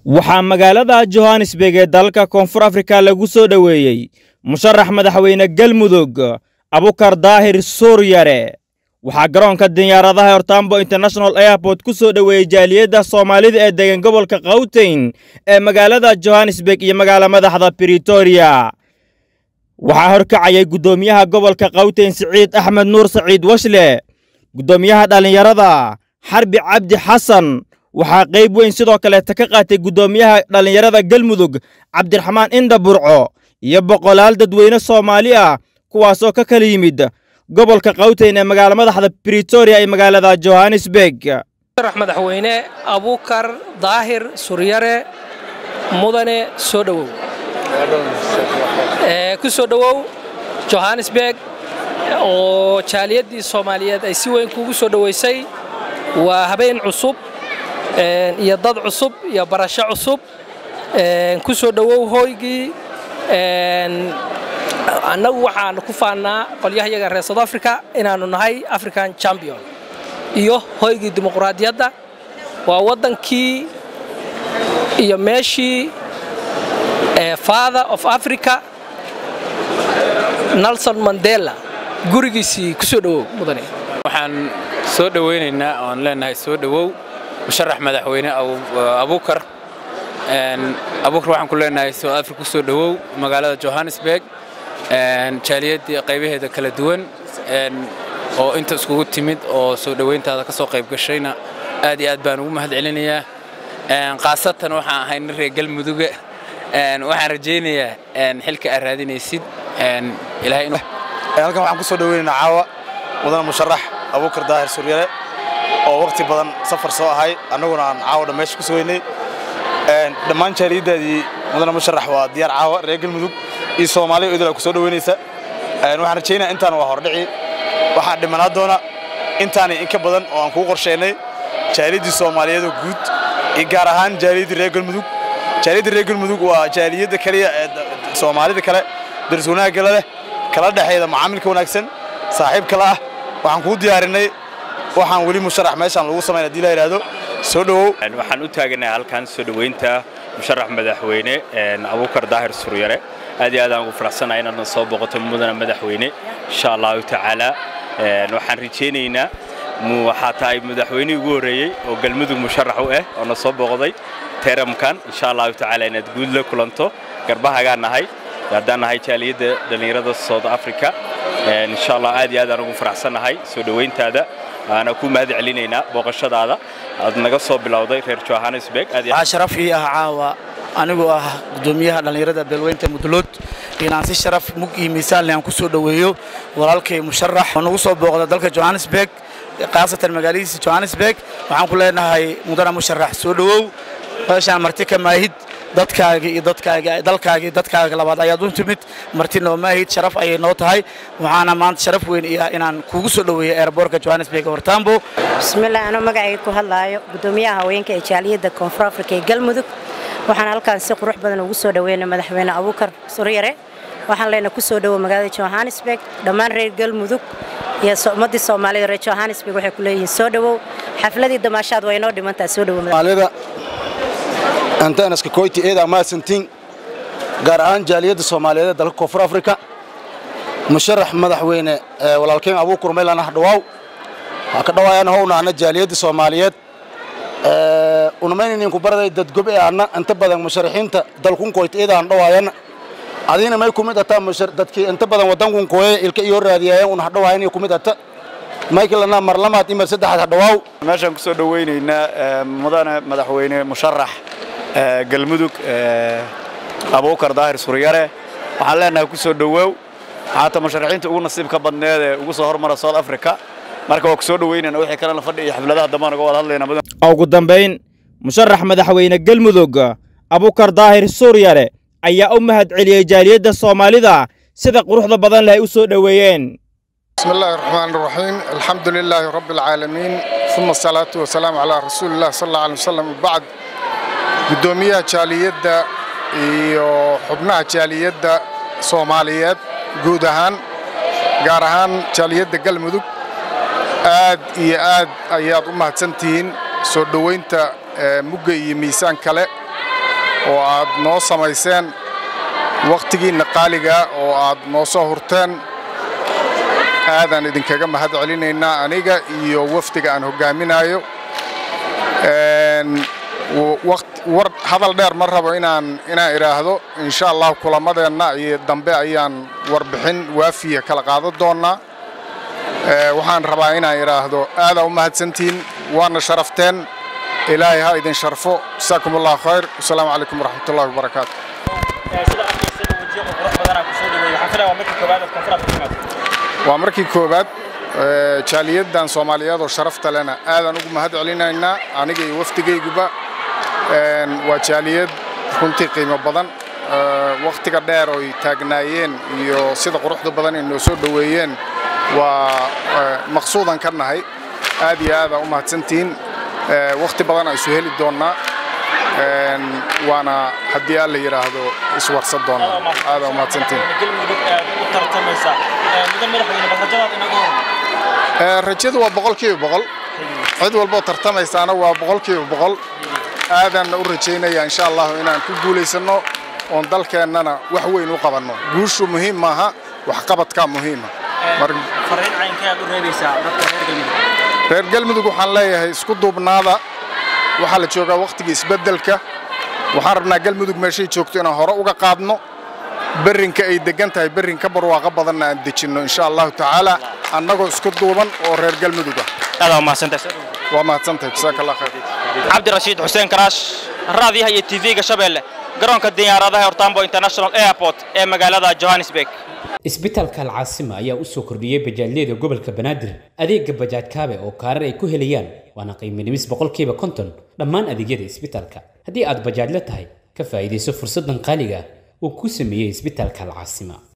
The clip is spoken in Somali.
waxaa magaalada johannesburg ee dalalka koonfur afrika lagu soo dhoweeyey musharax madaxweyne galmudug abukar daahir suuryare waxaa garoonka diyaaradaha hortambo international airport ku soo dhoweeyey jaaliyadda soomaalida ee degan gobolka kawteyn ee magaalada johannesburg iyo magaala madaxda britoria waxaa horkacayay guddoomiyaha gobolka kawteyn siciid axmed nuur saciid washle guddoomiyaha dhallinyarada xarbi cabdi xasan waxaa qayb weyn sidoo kaleeta ka qaatay guddoomiyaha dhallinyarada galmudug cabdiraxmaan indha burco iyo boqolaal dadweyne soomaali ah kuwaasoo ka kala yimid gobolka kawteyn ee magaala madaxda britoria ee magaalada johannesburg musharax madaxweyne abukar daahir suryare mudane soo dhowow ku soo dhowow johannesburg oo jaaliyadii soomaaliyeed ay si weyn kuugu soo dhoweysay waa habeen cusub iyo dad cusub iyo barasho cusub ku soo dhowow hooygii annagu waxaan ku faannaa qolyahayaga reer south africa inaannu nahay african champion iyo hoygii dimuquraadiyadda waa waddankii iyo meeshii father of africa nelson mandela gurigiisii ku soo dhowow mudane waxaan soo dhowaynaynaa oon leenahay soo dhowow musharax madaxweyne abukar abukar waxaan ku leenahay south africa ku soo dhowow magaalada johannesburg jaaliyadii qaybaheeda kala duwan oo inta iskugu timid oo soo dhowayntaada ka soo qayb gashayna aad iyo aad baan ugu mahad celinayaa khaasatan waxaan ahay nin reer galmuduga waxaan rajaynayaa xilka aad raadinaysid halkan waxaan ku soo dhoweynaynaa caawa mudane musharax abukar daahir suryare oo waqti badan safar soo ahay annaguna aan caawa dhan meesha ku sugaynay dhammaan jaaliyaddaadii mudane musharax waa diyaar caawa reer galmudug iyo soomaaliya idil ku soo dhoweynaysa waxaan rajaynaya intaan waa hordhici waxaan dhimanaa doona intaani in ka badan oo aan kuu qorsheynay jaaliyaddii soomaaliyeed oo guud iyo gaar ahaan jaaliyaddii reer galmudug jaaliyadda reer galmudug waa jaaliyadda kaliya ee soomaalida kale daris wanaagga leh kala dhexeeda macaamilka wanaagsan saaxiib kale ah waxaan kuu diyaarinay waxaan weli musharax meeshaan lagu samayn haddii la yidhaahdo soo dhowow waxaan u taaganahay halkan soo dhoweynta musharax madaxweyne abukar daahir suryare aad iyo aad aan ugu faraxsanahay inaadna soo boqoto mudana madaxweyne insha allahu tacaala waxaan rajaynaynaa waxaa tahay madaxweynihii ugu horreeyey oo galmudug musharax u ah oo na soo booqday teramkan insha allahu tacaala inaad guud la kulanto garbahagaan nahay haddaan nahay jaaliyadda dhallinyarada south africa insha allah aad iyo aad aan ugu faraxsannahay soo dhoweyntaada waana ku mahad celinaynaa booqashadaada aad naga soo bilowday reer johannesburg waxaa sharaf ii ah caawa anigoo ah guddoomiyaha dhallinyarada beelweynta mudlood inaan si sharaf mug iyo miisaan leh aan ku soo dhoweeyo walaalkay musharax oo nagu soo booqda dalka johannesburg khaasatan magaaladiisa johannesburg waxaan ku leenahay mudana musharax soo dhowow meeshaan marti ka maahid dadkaaga iyo dadkaaga dalkaaga iyo dadkaaga labaad ayaad u timid marti noo maahid sharaf ayay noo tahay waxaana maanta sharaf weyn iya inaan kuugu soo dhoweeyo airboortka johannesburg hortambo bismillaah anoo magacayga ku hadlaayo guddoomiyaha haweenka ee jaaliyadda koonfur afrika ee galmudug waxaan halkaan si qurux badan ugu soo dhoweynay madaxweyne abukar suryare waxaan leenahay ku soo dhowow magaalada johannesburg dhammaan reer galmudug iyo ummaddii soomaalida reer johannesburg waxay ku leeyihiin soo dhowow xafladii damaashaad waa inoo dhimantaa soo dhowow antanaska koyti eeda maasantiin gaar ahaan jaaliyadda soomaaliyeed ee dalka koonfur afrika musharax madaxweyne walaalkeen abuukur maylan ah dhawaaw waxaa ka dhawaayaan howna anna jaaliyadda soomaaliyeed unamaynayninku baraday dadgob ee anna inta badan musharaxiinta dalkun koyti eeda aan dhawaayana adiina may kumid ataa dadkii inta badan waddankun kooye ilka iyo raadiyaayeen una hadhawaayan kumid ata maykilana mar lamaad imar saddexaad hadhawaaw meeshaan ku soo dhoweynaynaa mudane madaxweyne musharax galmudug abukar daahir suryare waxaan leenahay ku soo dhowow haata musharaxiinta ugu nasiibka badneed ee ugu soo hormara south africa marka waa ku soo dhoweynayna wixii kalena fadhi iyo xafladaha dambaan uga wada hadlaynaa ugu dambayn musharax madaxweyne galmudug abukar daahir suryare ayaa u mahad celiyey jaaliyadda soomaalida sida quruxda badan leh ay u soo dhoweeyeen بسم الله الرحمن الرحيم الحمد لله رب العالمين ثم الصلاة والسلام على رسول الله صلى الله عليه وسلم وبعد قدومية جالية iyo xubnaha jaaliyadda soomaaliyeed guud ahaan gaar ahaan jaaliyadda galmudug aad iyo aad ayaad u mahadsantihiin soo dhoweynta mugga iyo miisaan kale oo aad noo samayseen wakhtigiinna qaaliga oo aad noo soo hurteen aadaan idinkaga mahad celinaynaa aniga iyo wafdiga aan hoggaaminayo war hadal dheer ma rabo inaan inaan idhaahdo insha allah kulamadeenna iyo dambe ayaan warbixin waafiya kala qaadan doonnaa waxaan rabaa inaan idhaahdo aadaa u mahadsantihiin waana sharafteen ilaahay ha idin sharfo jasaakum allahu khayr wasalaamu calaykum waraxmatullahi wabarakaatu waa markii koowaad jaaliyaddan soomaaliyeed oo sharafta lena aadaan ugu mahad celinaynaa aniga iyo wafdigayguba waa jaaliyad runtii qiimo badan wakhtiga dheer oy taagnaayeen iyo sida quruxda badan ay noo soo dhoweeyeen waa maqsuudan ka nahay aad iyo aada u mahadsantihiin wakhti badan aan isu heli doonnaa waana haddii aan la yidhaahdo iswarsan doonnaa aada u mahadsantihiin rajadu waa boqolkiiba boqol cid walboo tartamaysaana waa boqolkiiba boqol aadaanna u rajaynaya insha allahu inaan ku guulaysanno oon dalkeennana wax weyn u qabanno guushu muhiim maaha waxqabadkaa muhiima reer galmudug waxaan leeyahay isku duubnaada waxaa la joogaa wakhtigii isbeddelka waxaan rabnaa galmudug meeshay joogto inaan hore uga qaadno berrinka ay deggan tahay berrin ka barwaaqo badanna aan dejinno insha allahu tacaala annagoo isku duuban oo reer galmudug ah waa mahadsantahay jasaaka allah khayr cabdirashiid xuseen karaash raadiyaha iyo tv-ga shabeelle garoonka diyaaradaha hortambo international airport ee magaalada johannesburg isbitaalka alcaasima ayaa u soo kordhiyey bajaajyada gobolka banaadir adeega bajaaj kaabe oo kaarar ay ku helayaan waana qiimo dhimis boqolkiiba konton dhammaan adeegyada isbitaalka haddii aad bajaajla tahay ka faa'iidayso fursaddan qaaliga uu ku sameeyey isbitaalka alcaasima